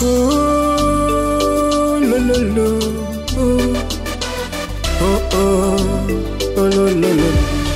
Oh, lo, lo, lo. Oh, oh, oh, lo, lo, lo.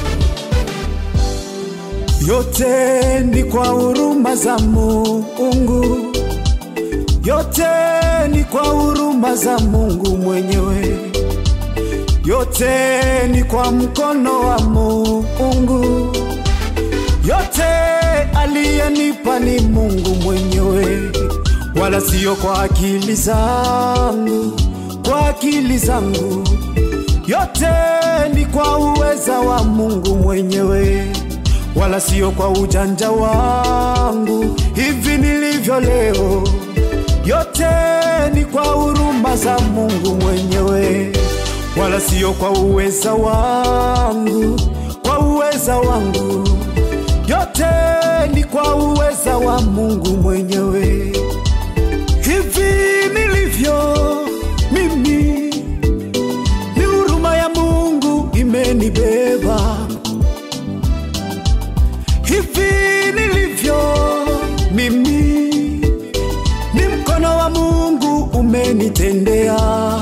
Yote ni kwa huruma za Mungu, yote ni kwa huruma za Mungu mwenyewe, yote ni kwa mkono wa Mungu, yote aliyenipa ni Mungu mwenyewe, wala sio kwa akili zangu, kwa akili zangu, yote ni kwa uweza wa Mungu mwenyewe wala sio kwa ujanja wangu hivi nilivyo leo. Yote ni kwa huruma za Mungu mwenyewe, wala sio kwa uweza wangu, kwa uweza wangu. Yote ni kwa uweza wa Mungu mwenyewe. Hivi nilivyo mimi, ni huruma ya Mungu imenibeba hivi nilivyo mimi, ni mkono wa Mungu umenitendea.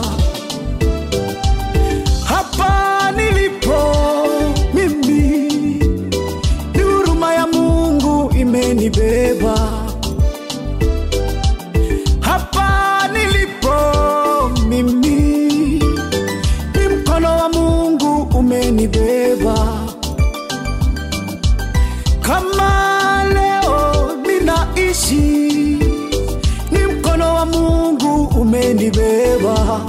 Hapa nilipo mimi, ni huruma ya Mungu imenibeba. Hapa nilipo mimi, ni mkono wa Mungu umenibeba kama leo ninaishi, ni mkono wa Mungu umenibeba.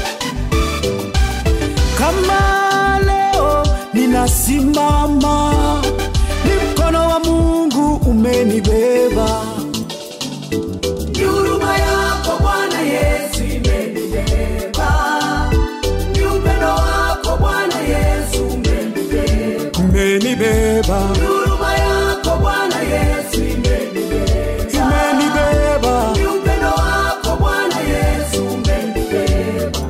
Kama leo ninasimama, ni mkono wa Mungu umenibeba. Ni huruma yako Bwana Yesu imenibeba. Ni upendo wako Bwana Yesu umenibeba. Umenibeba, Ni huruma yako Bwana Yesu imenibeba. imenibeba, Ni upendo wako Bwana Yesu umenibeba.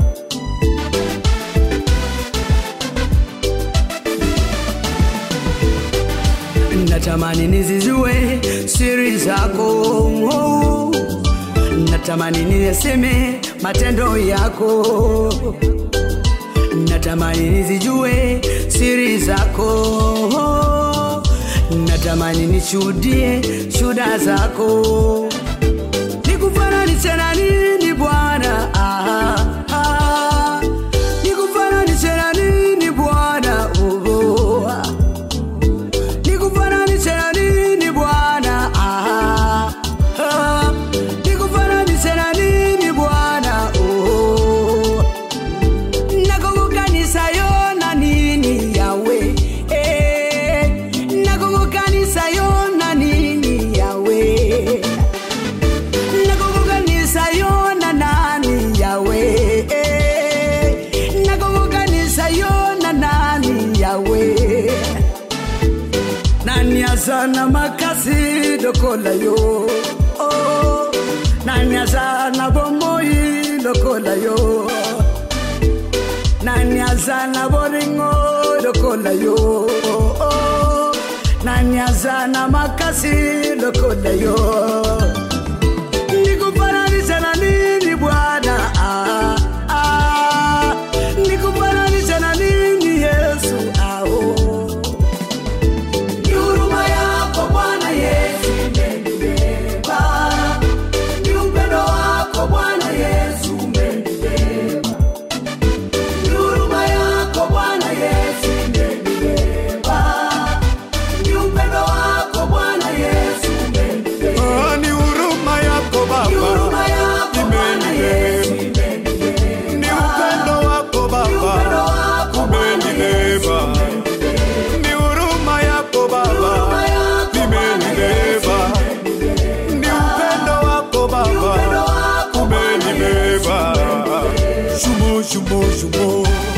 Natamani nizijue siri zako, oh. natamani niyaseme matendo yako, natamani nizijue siri zako, oh. natamani nishuhudie shuda zako, nikufananishe na nini Bwana? Ah, ah. Nikufananishe na nini Bwana? Oh, oh, ah. Nikufananishe na nini Bwana? Ah, ah. Nikufananishe na nini Bwana? Oh. Nakukukanisa yo na nini yawe eh. Nakukukanisa yo na nini yawe Nakukukanisa yo na nani yawe eh. Nakukukanisa yo na nani yawe nani azana makasi lokola yo oh. nani azana bomoi lokola yo nani azana boringo lokola yo oh. nani azana makasi lokola yo nikufananisha na nini bwana ah, ah. nikufananisha na nini yesu ah, oh. Ni huruma yako Bwana Yesu imenibeba. Ni upendo wako Bwana Yesu umenibeba. Ni huruma yako Bwana Yesu imenibeba. Ni upendo wako Bwana Yesu umenibeba. Ah, ni huruma yako Ni Baba, huruma yako Bwana Yesu imenibeba. ni upendo wako Ni upendo Baba, wako Bwana Yesu umenibeba. Ni huruma yako Baba, Huruma yako Bwana Yesu imenibeba. Ni upendo wako Ni upendo Baba, wako Bwana Yesu umenibeba. Shumo, shumo, shumo.